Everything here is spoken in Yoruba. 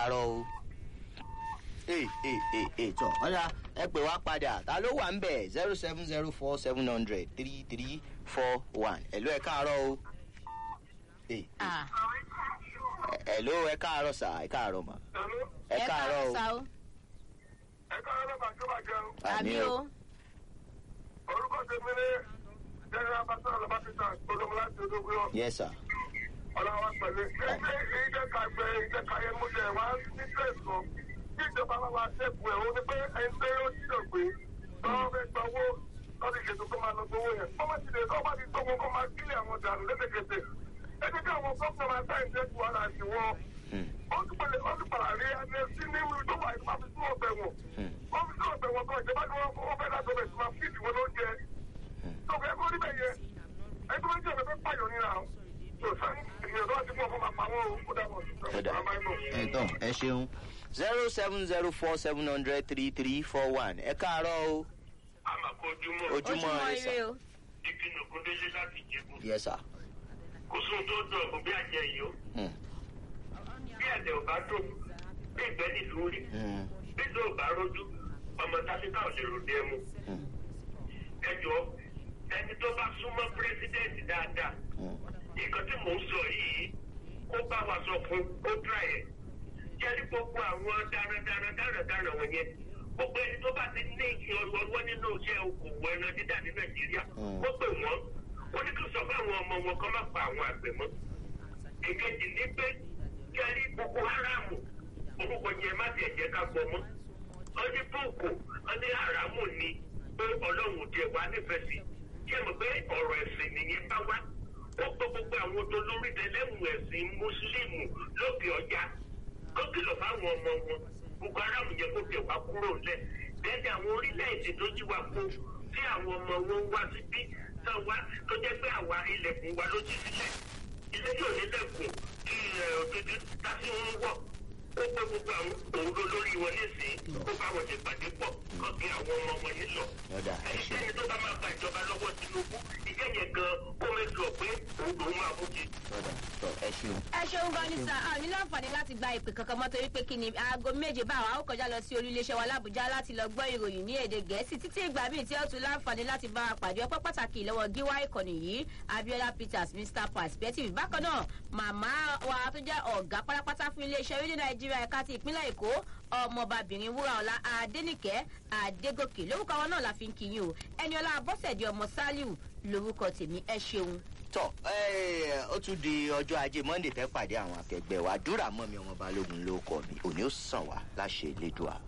káàárọ̀ o. ee ee ee ee tọ ọ̀dà ẹ pè wá padà ta ló wà ń bẹ̀ zero seven zero four seven hundred three three four one ẹ̀lú ẹ káàárọ̀ o. ee Ah, ẹ̀lú ẹ káàárọ̀ sà ẹ káàárọ̀ mà ẹ ẹ káàárọ̀ o. sá o. ẹ káàárọ̀ lọ́ba tó bá jẹun. àmì o. orúkọ tèmi ní general pastor lọ́ba peter olómọ láti odógún yọ. yes sir. ọlọ́wọ́ pẹ̀lú ilé ìjẹ́ ká gbẹ ìjẹ́ ká yẹ mú jẹ wá ní tẹ̀sán kí ìjọba bá wa ṣẹ́kù ẹ̀ ó ní pé ẹni tó yóò ṣílò gbé tọ́wọ́ fẹ́ gba owó lọ́dún ìṣètò tó máa lọ gbowó yẹn. wọ́n bá ti lè tọ́ bá ti tó wọn kó máa kílẹ̀ àwọn dànù lẹ́sẹ̀kẹsẹ̀. ẹ jẹ́ kí àwọn gómìnà máa sáyẹn ṣẹ́kù ara àti wọn. Hmm. ó tún pẹ̀lẹ́ ó tún padà rí ẹni sí ní ìlú tó wà ìfúnpá fi sún ọ̀bẹ wọn. Hmm. wọ́n fi sún ọ̀bẹ wọn kan ìjọba ni wọ́n wọ́n fẹ́ dájọ́ bẹ̀ sí máa fíìdì wọn lóúnjẹ. tó fẹ́ kó níbẹ̀ yẹ ẹni tó bá jẹ́ ọ̀bẹ fẹ́ pààyàn nínú àwọn. tó sáyẹn ìgbìyànjú àti fún ọkọ̀ máa pa wọn o. ó dàbọ̀ Ọ̀dà ẹ tán ẹ ṣeun zero seven zero four seven hundred three three four one ẹ káàárọ̀ o. àmàkójúmọ́ ojúmọ́ ojúmọ́ ire sà. ire o. ìpinnu kúndélé láti jẹ̀bú. yes sir. kò sóhun tó dùn ọ̀gbìn bí àjẹ yìí ó. Hmm. bí ẹ̀dẹ̀ ò bá dùn bí ìgbẹ́ nílùú rí. Hmm. bí ìlú ò bá rójú ọmọ tásítà ò lè ròde ẹmu. Hmm. ẹ jọ ẹni tó bá súnmọ́ pírẹsidẹ́ǹtì dáadáa Hmm. nǹkan tí mò ń sọ yìí kó bá wa sọ fún ó dra ẹ̀. jẹ́rí gbogbo àwọn darandaran darandaran wọ̀nyẹn gbogbo ẹni tó bá ti ní ọwọ́ nínú iṣẹ́ okòwò ẹran dídà ní nàìjíríà Mm. ó pè wọ́n ó ní kí n sọ fún àwọn ọmọ wọn kọ́ má pa àwọn àgbẹ̀ mọ́. èkejì ní pé jẹ́rí boko haram orúkọ yẹn má tiẹ̀ jẹ́ ká gbọ́ mọ́. wọ́n ní boko wọ́n ní haramu ni pé ọlọ́run tiẹ̀ wá nífẹ̀ẹ́ sí. jẹ́ mọ̀ pé ọ̀rọ̀ ẹ̀sìn nìyẹn bá wá ó gbọ́ gbogbo àwọn tó lórí tẹlẹ́mù ẹ̀sìn mùsùlùmù lókè ọjà ó kìlọ̀ fáwọn ọmọ wọn boko haram yẹ kó tẹ̀ wá kúrò ńlẹ̀ bẹ́ẹ̀ni àwọn orílẹ̀-èdè tó jí wa kó tí àwọn ọmọ wọn wá síbí náà wá tó jẹ́ pé àwa ilẹ̀kùn wa ló jí sílẹ̀ ilé yóò nílẹ̀kùn kí ẹ̀ òtútù tásí ń wọ̀ ó pé gbogbo àwọn òun ló lórí wọn nísìnyí ó bá wọn ti pàdé pọ̀ kọ́ kí àwọn ọmọ wọn nílọ. Ọ̀dà, ẹ ṣeun. ẹnikẹ́ni tó bá máa gba ìjọba lọ́wọ́ tinubu ìjẹ́ yẹn gan kó mẹ́tò pé òun lòún máa mú jì. ọ̀dà tọ ẹ ṣeun. ẹ ṣeun gan ni sá a ní láǹfààní láti gba ìpè kankan mọ́ torí pé kí ni aago méje báwa ó kọjá lọ sí olú iléeṣẹ́ wa lábújá láti lọ gbọ́ ìròyìn ní èdè gẹ̀ẹ́sì títí ìgbà míì tí ó tún láǹfààní láti bá a pàdé ọpẹ́ pàtàkì lọ́wọ́ gíwá ìkànnì yìí abiola peters mr perspective bákan náà màmá wa tó jẹ́ ọ̀gá pátápátá fún iléeṣẹ́ rédíò nàìjíríà ẹ̀ka ti ìpínlẹ̀ èkó ọmọbabìnrin wúraọlá adẹnìkẹ́ adégòkè lórúkọ wọn náà la fi ń kíyìn o ẹniọlá abọ́sẹ̀dé ọmọ sálíù lórúkọ tèmi ẹ ṣeun. tọ ẹ ó tún di ọjọ́ ajé monday tẹ́ pàdé àwọn akẹgbẹ́ wa dúrà mọ́ mi ọmọ balógun ló kọ́ mi òní ó sàn wá láṣẹ ìlédùá